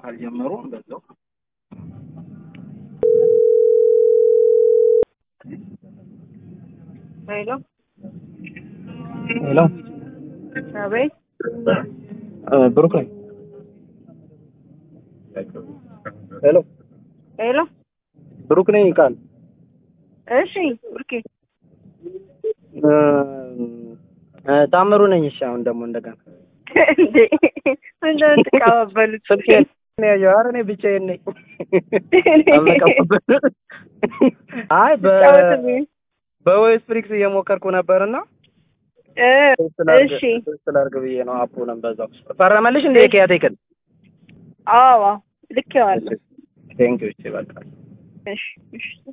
ካልጀመሩ በዛው ሄሎ ሄሎ አቤት ብሩክ ነኝ። ሄሎ ሄሎ ብሩክ ነኝ ቃል እሺ ብርኬ ታምሩ ነኝ። እሺ አሁን ደግሞ እንደገና እንዴ ምንድነው የምትቀባበሉት ስልኬን ነው ያየው። ኧረ እኔ ብቻዬን ነኝ። አልነቃሁበት። አይ በ ጫወትልኝ በቮይስ ፍሪክስ እየሞከርኩ ነበርና እ ስላርግ እሺ ስላርግ ብዬ ነው አፑንም በዛው ፈረመልሽ እንዴ ከያቴክን አዎ ልኬዋለሁ ቴንኪው እሺ በቃ እሺ እሺ